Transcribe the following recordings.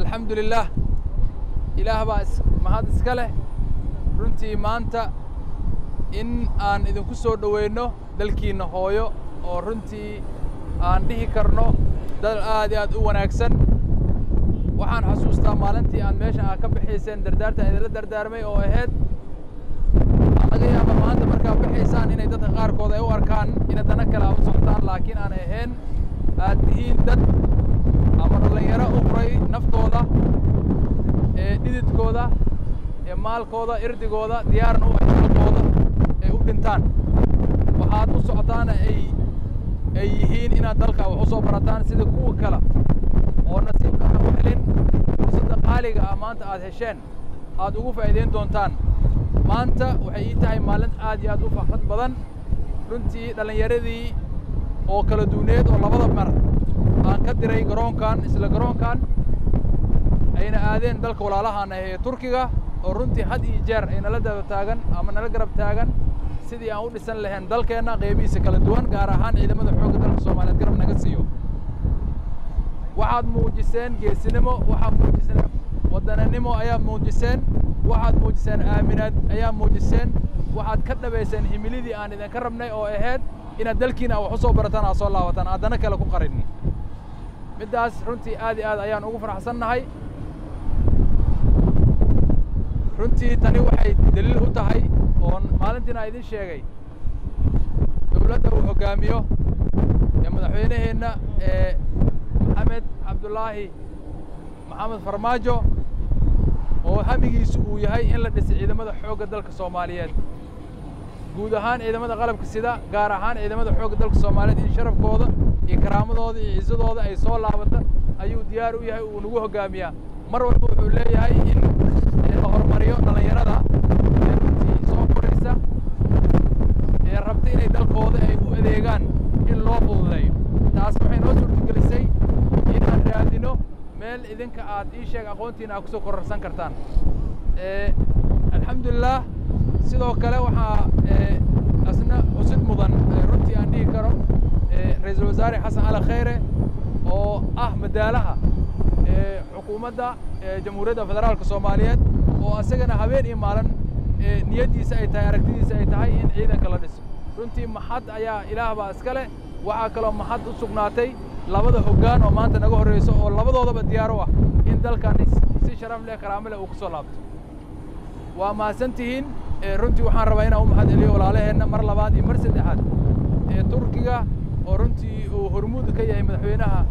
alxamdu lilah ilaah baa mahad iska leh runtii maanta in aan idinku soo dhoweyno dalkiinna hooyo oo runtii aan dhihi karno dal aad iyo aad u wanaagsan waxaan xasuustaa maalintii aad meeshan aad ka bixayseen dardaarta idinla dardaarmay oo ahayd waxaa laga yaaba maanta markaad bixaysaan inay dadka qaarkood ay u arkaan inay dana kale a u socotaan laakiin aan ahayn aad tihiin dad ama dhallinyaro u huray naftooda ee dhididkooda ee maalkooda irdigooda diyaarna u ay dalkooda ay u dhintaan waxaad u socotaana ay ay yihiin inaad dalka wax u soo barataan sida kuwa kale oo nasiibka aan u helin fursadda qaaliga ah maanta aad hesheen aad ugu faa'iidayn doontaan maanta waxay ii tahay maalin aad iyo aad u farxad badan runtii dhallinyaradii oo kala duuneed oo labada mar aan ka diray garoonkan isla garoonkan ayna aadeen dalka walaalahaan ah ee turkiga oo runtii had iyo jeer ay nala daba taagan ama nala garab taagan sidii aan u dhisan lahayn dalkeenna qeybihiisa kala duwan gaar ahaan ciidamada xoogga dalka soomaaliyeed garab naga siiyo waxaad muujiseen geesinimo waxaad muujiseen waddananimo ayaad muujiseen waxaad muujiseen aaminaad ayaa muujiseen waxaad ka dhabayseen himilidii aan idinka rabnay oo ahayd inaad dalkiina wax u soo barataan aad soo laabataan aadana kale ku qarinin middaas runtii aad iyo aad ayaan ugu faraxsannahay runtii tani waxay daliil u tahay oon maalintiina idin sheegay dowladda uu hoggaamiyo ee madaxweyneheenna ee maxamed cabdulaahi maxamed farmaajo oo hamigiisu uu yahay in la dhisay ciidamada xoogga dalka soomaaliyeed guud ahaan ciidamada qalabka sida gaar ahaan ciidamada xoogga dalka soomaaliyeed in sharafkooda iyo karaamadooda iyo ciisadooda ay soo laabata ayuu diyaar u yahay uu nagu hoggaamiyaa mar walba wuxuu leeyahay in la horumariyo dhallinyarada ee runtii soo koraysa ee rabta inay dalkooda ay u adeegaan in loo fududeeyo taas waxay noo suurtagelisay inaan raadino meel idinka aad ii sheeg aqoontiina aad kusoo kororsan kartaan alxamdulilah sidoo kale waxaa asna xusid mudan runtii aan dhihi karo ra-iisul wasaare xasan cali khayre oo ah madaalaha xukuumadda jamhuuriyadda federaalka soomaaliyeed oo asagana habeen iyo maalin niyaddiisa ay tahay aragtidiisa ay tahay in ciidanka la dhiso runtii maxad ayaa ilaah baa iska leh waxaa kaloo maxad u sugnaatay labada hoggaan oo maanta naga horreyso oo labadoodaba diyaar u ah in dalkani si sharaf leh karaamo leh uu ku soo laabto waa mahadsan tihiin runtii waxaan rabaa inaan u mahad celiyo walaalaheenna mar labaad iyo mar saddexaad ee turkiga oo runtii uu hormuud ka yahay madaxweynaha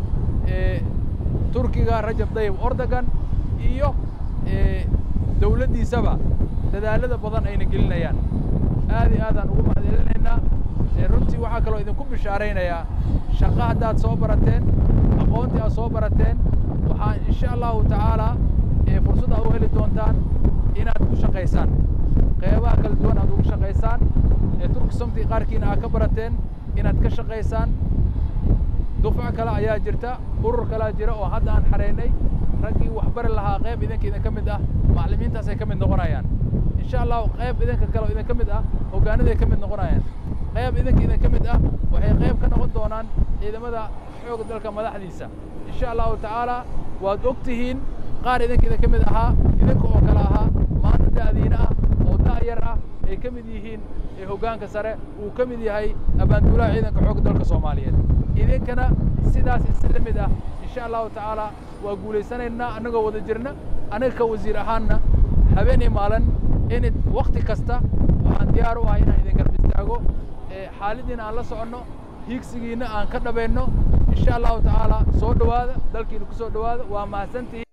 turkiga rajab dayib ordogan iyo dowladdiisaba dadaalada badan ayna gelinayaan aad iyo aadaan ugu mahad celinaynaa runtii waxaa kaloo idinku bishaaraynayaa shaqo haddaad soo barateen aqoontii aad soo barateen waxaa insha allahu tacaalaa fursad aad u heli doontaan inaad ku shaqaysaan qeybaha kala duwan aad ugu shaqaysaan turki somtii qaarkiina aad ka barateen inaad ka shaqaysaan dufco kale ayaa jirta urur kalea jira oo hadda aan xareynay raggii waxbari lahaa qayb idinka idinka mid ah macallimiintaasay ka mid noqonayaan insha allahu qayb idinka kale oo idinka mid ah hoggaanaday ka mid noqonayaan qayb idinka idinka mid ah waxay qayb ka noqon doonaan ciidamada xoogga dalka madaxdiisa insha allahu tacaalaa waad og tihiin qaar idinka idinka mid ahaa idinka oo kale ahaa maanta da'diina ah oo da'yar ah ay ka mid yihiin hoggaanka sare uu ka mid yahay abaanduulaha ciidanka xoogga dalka soomaaliyeed idinkana sidaas isi la mid ah insha allahu tacaalaa waa guulaysanaynaa annagoo wada jirna aniga ka wasiir ahaanna habeen iyo maalin in wakti kasta waxaan diyaar u ahay inaan idin garab istaago xaaladdiina aan la soconno hiigsigiina aan ka dhabayno insha allahu tacaalaa soo dhowaada dalkiina ku soo dhowaada waa mahadsantihiin